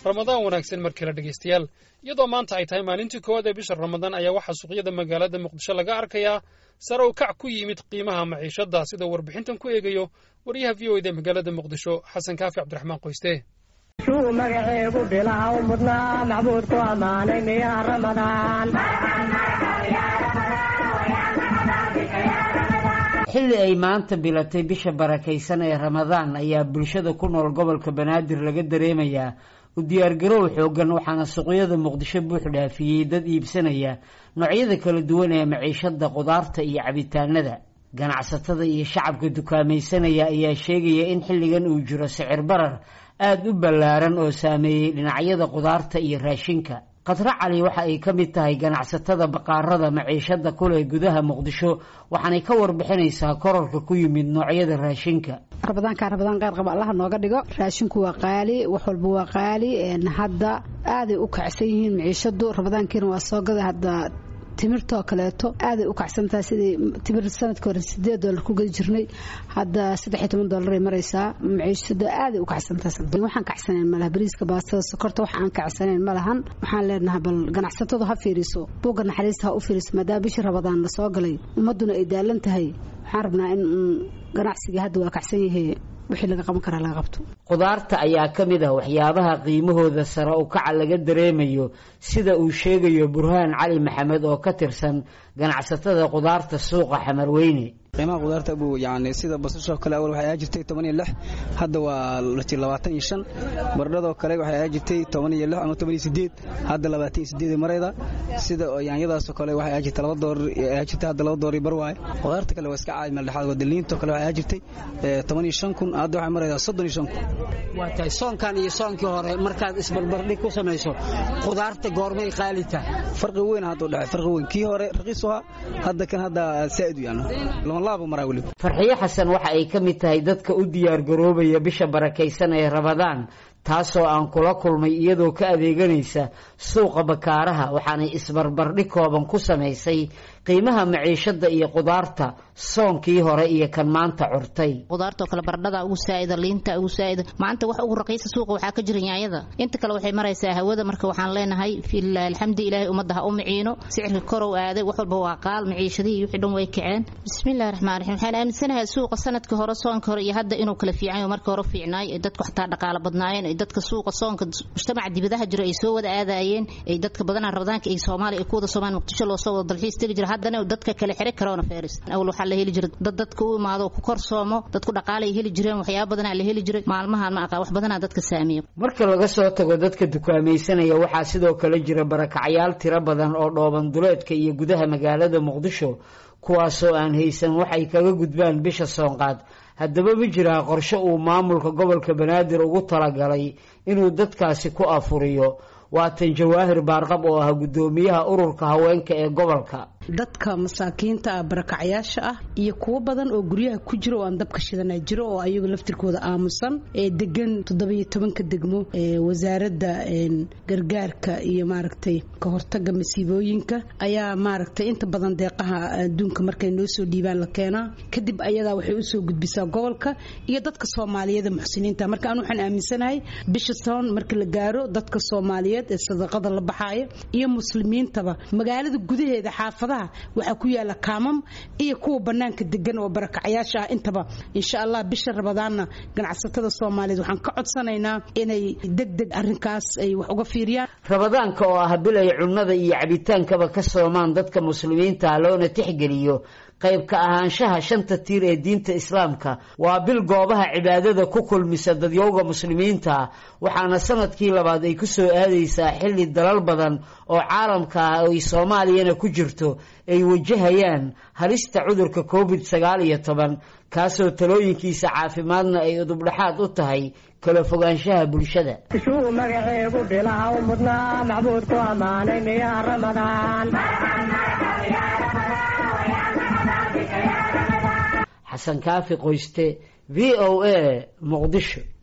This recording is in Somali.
ramadaan wanaagsan mar kale dhegaystayaal iyadoo maanta ay tahay maalintii koowaad ee bisha ramadaan ayaa waxaa suuqyada magaalada muqdisho laga arkayaa sare u kac ku yimid qiimaha maciishadda sidoo warbixintan ku eegayo wariyaha v o eda magaalada muqdisho xasan kaafi cabdiraxmaan qoyste shuu magaceegu bilaha u mudnaa macbuudku ammaanay miyaa ramadaan xilli ay maanta bilatay bisha barakaysan ee ramadaan ayaa bulshada ku nool gobolka banaadir laga dareemayaa u diyaargarow xoogan waxaana suuqyada muqdisho buux dhaafiyey dad iibsanaya noocyada kala duwan ee maciishada qudaarta iyo cabitaanada ganacsatada iyo shacabka dukaamaysanaya ayaa sheegaya in xilligan uu jiro sicir barar aada u ballaaran oo saameeyey dhinacyada qudaarta iyo raashinka khadro cali waxa ay ka mid tahay ganacsatada baqaarada maciishada kuleh gudaha muqdisho waxaanay ka warbixinaysaa korarka ku yimid noocyada raashinka rabadaanka rabadaan qaar qaba allaha nooga dhigo raashinku waa qaali wax walba waa qaali hadda aaday u kacsan yihiin maciishadu rabadaankiina waa soo gada hadda timirtoo kaleeto aaday u kacsantahay sidii timir sanadka hore sideed doolar ku gadi jirnay hadda saddex iyo toban doolaray maraysaa maciishada aaday u kacsantahay waxaan kacsanayn malaha bariiska baastada sokorta wax aan kacsanayn ma lahan waxaan leenahay bal ganacsatadu ha fiiriso buugga naxariista ha u fiiriso maadaama bishii rabadaan la soo galay ummadduna ay daalan tahay waxaan rabnaa in ganacsigii hadda waa kacsan yahay wixii laga qaban karaa laga qabto qudaarta ayaa ka mid ah waxyaabaha qiimahooda sare u kaca laga dareemayo sida uu sheegayo burhaan cali maxamed oo ka tirsan ganacsatada qudaarta suuqa xamarweyne qiimaha qudaarta buu yani sida basashoo kale awal waxay ahaa jirtay toban iyo lix hadda waa labaatan iyo shan baradhadoo kale waxay ahaa jirtay toban iyo lix ama toban iyo sideed hadda labaatan iyo sideed marayda sida yaanyadaasoo kale waxay ahaa jirtay laba doolar ahaa jirtay hadda laba doolar iyo bar waaye qudaarta kale waa iska caadi meel dhexaad wadaliintoo kale waxay ahaa jirtay toban iyo shan kun hadda waxay maraydaa soddon iyo shan kun waa tahay soonkan iyo soonkii hore markaad isbarbardhig ku samayso qudaarta goormay qaali tahay farqi weyn hadda u dhexay farqi weyn kii hore raqiis u ahaa hadda kan hadda saa'id u yaano farxiyo xasan waxa ay ka mid tahay dadka u diyaar garoobaya bisha barakaysan ee rabadaan taasoo aan kula kulmay iyadoo ka adeeganaysa suuqa bakaaraha waxaanay isbarbardhig kooban ku samaysay qiimaha maciishada iyo qudaarta soonkii hore iyo kan maanta curtay qudaartoo kale baradhada ugu saa'ida liinta ugu saa'ida maanta wax ugu raqiisa suuqa waxaa ka jira yaanyada inta kale waxay maraysaa hawada marka waxaan leenahay fiilaahi alxamdi ilaahay ummadda ha u miciino sicirka korow aaday wax walba waa qaal maciishadihii wixii dhan way kaceen bismillahi raxmaan raxiim waxaan aaminsanahay suuqa sanadkii hore soonka hore iyo hadda inuu kala fiicanyo markii hore fiicnaay ay dadku xataa dhaqaalo badnaayeen ay dadka suuqa soonka mujtamaca dibadaha jiro ay soo wada aadaayeen ay dadka badanaa rabadaanka ay soomaaliya ay ku wada soomaan muqdisho loo soo wada dalxiis tegi jira haddana dadka kale xire corona virus awal waxaa la heli jiray dad dadka u imaado ku kor soomo dadku dhaqaalay heli jireen waxyaaba badanaa la heli jiray maalmahan ma aqaan wax badanaa dadka saameeya marka laga soo tago dadka dukaamaysanaya waxaa sidoo kale jira barakacyaal tiro badan oo dhooban duleedka iyo gudaha magaalada muqdisho kuwaasoo aan haysan waxay kaga gudbaan bisha soonqaad haddaba ma jiraa qorshe uu maamulka gobolka banaadir ugu talagalay inuu dadkaasi ku afuriyo waatan jawaahir baarqab oo ah guddoomiyaha ururka haweenka ee gobolka dadka masaakiinta ah barakacyaasha ah iyo kuwo badan oo guryaha ku jira oo aan dabka shidana jiro oo ayagu laftirkooda aamusan ee degan toddobiyo tobanka degmo ee wasaaradda gargaarka iyo maaragtay ka hortaga masiibooyinka ayaa maaragtay inta badan deeqaha adduunka markay noo soo dhiibaan la keenaa kadib ayadaa waxay usoo gudbisaa gobolka iyo dadka soomaaliyeed ee muxsiniinta marka aan waxaan aaminsanahay bisha soon marka la gaaro dadka soomaaliyeed ee sadaqada la baxaaya iyo muslimiintaba magaalada gudaheeda xaafadaha waxaa ku yaala kaamam iyo kuwa banaanka degan oo barakacyaasha ah intaba insha allah bisha rabadaanna ganacsatada soomaaliyeed waxaan ka codsanaynaa inay degdeg arinkaas ay wax uga fiiriyaan rabadaanka oo ah bil ay cunnada iyo cabitaankaba ka soomaan dadka muslimiinta loona tixgeliyo qayb ka ahaanshaha shanta tiir ee diinta islaamka waa bil goobaha cibaadada ku kulmisa dadyowga muslimiinta waxaana sanadkii labaad ay ku soo aadaysaa xilli dalal badan oo caalamka ah ay soomaaliyana ku jirto ay wajahayaan halista cudurka covid sagaal iyo toban kaasoo talooyinkiisa caafimaadna ay udubdhaxaad u tahay kala fogaanshaha bulshada shuu magaceegu bilaha u mudnaa macbuudku ammaanay miyaa ramadaan xasan kaafi qoyste v o a muqdisho